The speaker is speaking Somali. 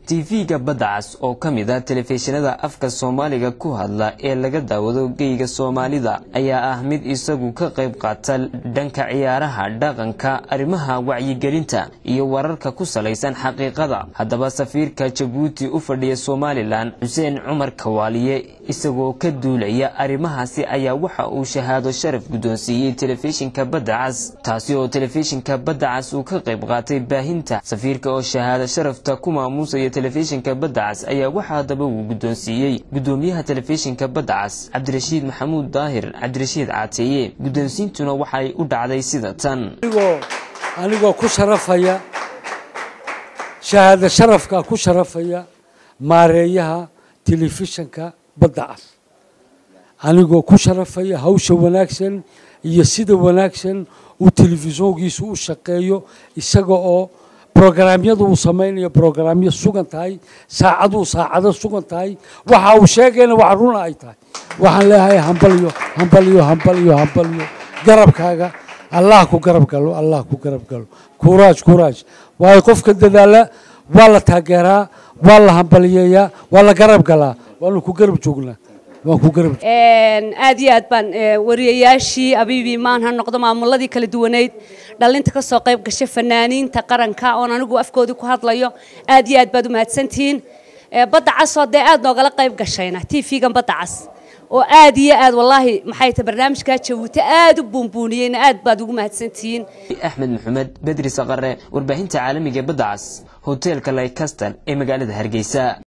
tv-ga badda cas oo ka mid a telefishinada afka soomaaliga ku hadla ee laga daawado geyga soomaalida ayaa ah mid isagu ka qayb qaata dhanka ciyaaraha dhaqanka arrimaha wacyigelinta iyo wararka ku salaysan xaqiiqada haddaba safiirka jabuuti u fadhiya somalilan xuseen cumar kawaaliye isagoo ka duulaya arrimahaasi ayaa waxa uu shahaado sharaf guddoonsiiyey telefishinka badda cas taasi oo telefishinka badda cas uu ka qayb qaatay baahinta safiirka oo shahaado sharafta ku maamuusaya telefishinka badda cas ayaa waxaa haddaba uu guddoonsiiyey guddoomiyaha telefishinka badda cas cabdirashiid maxamuud daahir cabdirashiid caateeye guddoonsiintuna waxay u dhacday sida tan anigoo ku sharafaya shahaado sharafka ku sharafaya maareeyaha telefishinka badda cas anigoo ku sharafaya hawsha wanaagsan iyo sida wanaagsan uu telefishoonkiisu u shaqeeyo isaga oo brograamyadu uu samaynayo brograamyo sugan tahay saacaduu saacado sugan tahay waxa uu sheegayna wax runa ay tahay waxaan leeyahay hambalyo hambalyo hambalyo hambalyo garabkaaga allah ku garab galo allah ku garab galo kuraaj kuraaj waayo qofka dadaala waa la taageeraa waa la hambaliyeeyaa waa la garab galaa waanu ku garab joognaa waan ku garab aad iyo aad baan wariyayaashii abiibii maan ha noqdo maamuladii kala duwaneyd dhalinta ka soo qayb gashay fanaaniinta qaranka oon anigu afkoodii ku hadlayo aad iyo aad baad u mahadsantihiin badda cas oo dee aad noogala qayb gashayna t v-gan badda cas oo aad iyo aad wallaahi maxay tahay barnaamijkaa jabuuti aad u buunbuuniyeyna aad baad ugu mahadsantihiin axmed maxamed bedri saqare warbaahinta caalamiga badda cas hoteelka laykastal ee magaalada hargeysa